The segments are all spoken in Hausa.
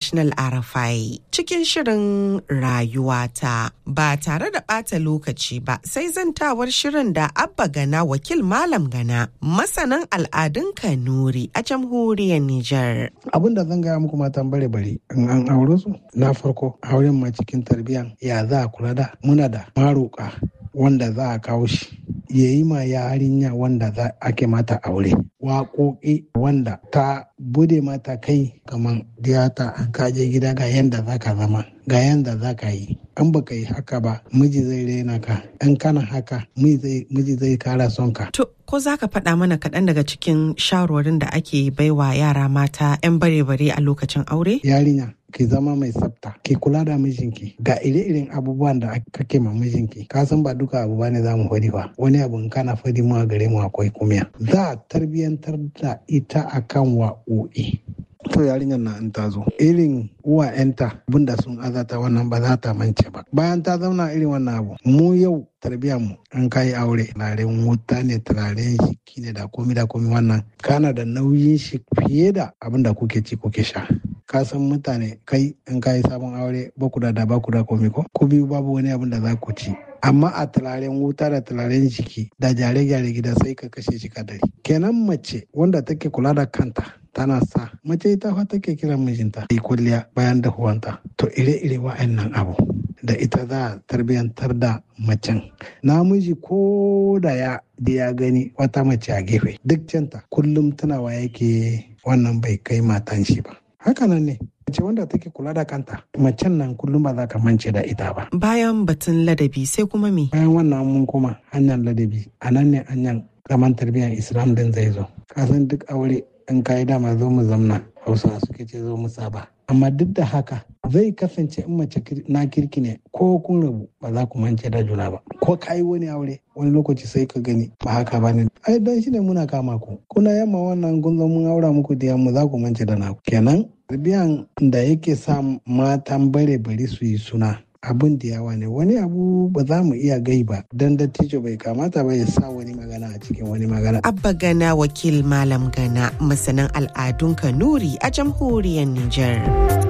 International RFI cikin shirin rayuwata ba tare da ɓata lokaci ba sai zantawar shirin da Abba Gana wakil Malam Gana masanin al'adun Kanuri a jamhuriyar Nijar. Abin da zan gaya muku matan bare bare in an aure su na farko auren ma cikin tarbiyyan ya za a kula da muna da maroka wanda za a kawo shi ya yi ma yarinya wanda za ake mata aure waƙoƙi wanda ta bude mata kai kamar diyata an kaje gida ga yanda za ka zama ga yanda za ka yi an baka yi haka ba miji zai raina ka in kana haka miji zai kara son ka To, ko za ka faɗa mana kaɗan daga cikin shawarwarin da ake baiwa yara mata 'yan bare-bare a lokacin aure? yarinya ki zama mai tsafta ki kula da mijinki ga ire-iren abubuwan da kake ma mijinki ka san ba duka abu bane za mu fadi ba wani abu in kana fadi mu a gare mu akwai kumiya za a tarbiyantar da ita akan wa'o'i to yarinyar na in ta zo irin uwa'yanta abinda sun azata wannan ba za ta mance ba bayan ta zauna irin wannan abu mu yau tarbiyyar mu an kai aure turaren wuta ne turaren shiki ne da komi da komi wannan kana da nauyin shi fiye da abin da kuke ci kuke sha ka san mutane kai in ka yi sabon aure ba ku da da ba ku da komi ko ku biyu babu wani abin da za ku ci amma a turaren wuta da turaren jiki da gyare-gyare gida sai ka kashe shi kadari kenan mace wanda take kula da kanta tana sa mace ita fa take kiran mijinta yi kulliya bayan dahuwanta to ire-ire wa'annan abu da ita za a tarbiyantar da macen namiji ko da ya da ya gani wata mace a gefe duk canta kullum tunawa yake wannan bai kai matan shi ba hakanan ne mace wanda take kula da kanta macen nan kullum ba za ka mance da ita ba Bayan batun ladabi sai kuma me? bayan wannan mun koma hanyar ladabi a nan ne hanyar zaman tarbiyyar islam din zai zo kasan duk aure in kayi dama zo mu zamna hausa suke ce zo mu saba amma duk da haka zai kasance in mace na kirki ne ko kun rabu ba za ku mance da juna ba ko ka yi wani aure wani lokaci sai ka gani ba haka ba ne ai dan shi ne muna kama ku kuna yamma wannan kun zo mun aura muku da yamma za ku mance da naku kenan tarbiyan da yake sa matan bare bari su yi suna abin da yawa ne wani abu ba za mu iya gai ba dan dattijo bai kamata ba ya sa wani magana a cikin wani magana Abba Gana wakil Malam Gana masanin al'adun Kanuri a jamhuriyar Nijar.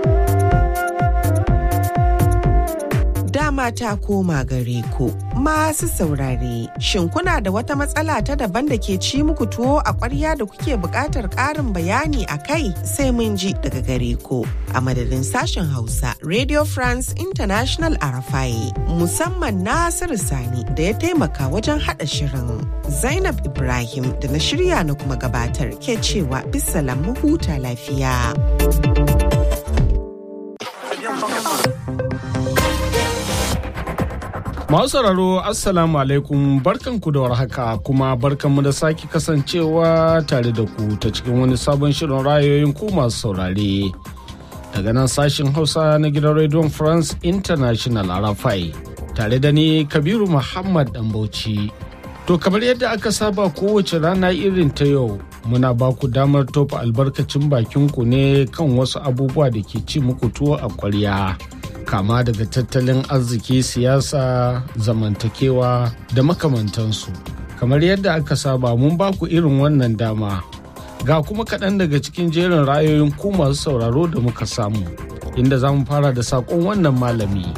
Dama ta koma gare ku masu saurare shin kuna da wata matsala ta daban da ke ci muku tuwo a ƙwarya da kuke buƙatar ƙarin bayani a kai sai mun ji daga gare ku a madadin sashen Hausa Radio France International Arafai musamman Nasiru Sani da ya taimaka wajen haɗa shirin. Zainab Ibrahim da na shirya na kuma gabatar ke cewa bisalam mu huta lafiya. Masu sauraro Assalamu alaikum barkanku da warhaka kuma barkanmu da sake kasancewa tare da ku ta cikin wani sabon shirin rayoyin ku masu saurare. Daga nan sashin Hausa na gidan Radio France International Arafai tare da ni Kabiru Muhammad Dambauci. To kamar yadda aka saba kowace rana irin ta yau muna ba ku damar tofa albarkacin bakinku ne kan wasu abubuwa da ke ci muku tuwo a ƙwarya. kama daga tattalin arziki siyasa zamantakewa da makamantansu kamar yadda aka saba mun ba ku irin wannan dama ga kuma kaɗan daga cikin jerin rayoyin ku masu sauraro da muka samu inda za mu fara da saƙon wannan malami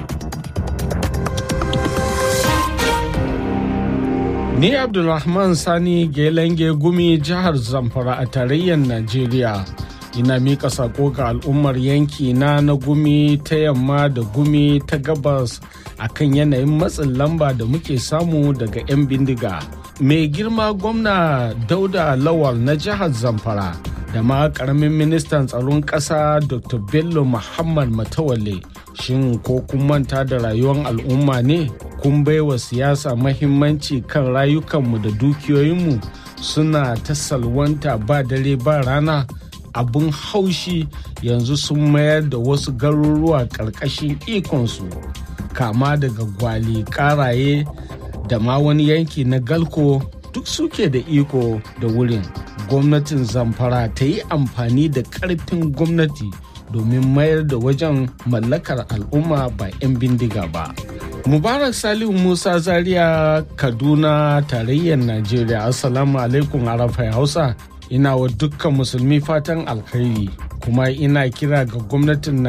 ni abdulrahman sani gelenge gumi jihar zamfara a tarayyar najeriya ina mika sako ga al'ummar yanki na na gumi ta yamma da gumi ta gabas akan yanayin matsin lamba da muke samu daga 'yan bindiga mai girma gwamna dauda lawal na jihar zamfara da ma karamin ministan tsaron ƙasa dr bello muhammad matawalle shin ko kun manta da rayuwar al'umma ne kun baiwa siyasa mahimmanci kan rayukanmu da dukiyoyinmu suna ta salwanta ba dare ba rana abin haushi yanzu sun mayar da wasu garuruwa ƙarƙashin ikonsu kama daga gwali ƙaraye da ma wani yanki na galko duk suke da iko da wurin gwamnatin zamfara ta yi amfani da ƙarfin gwamnati domin mayar da wajen mallakar al'umma ba 'yan bindiga ba mubarak salihu musa zaria kaduna tarayyar najeriya assalamu alaikum arafai hausa ina wa dukkan musulmi fatan alkhairi kuma ina kira ga gwamnatin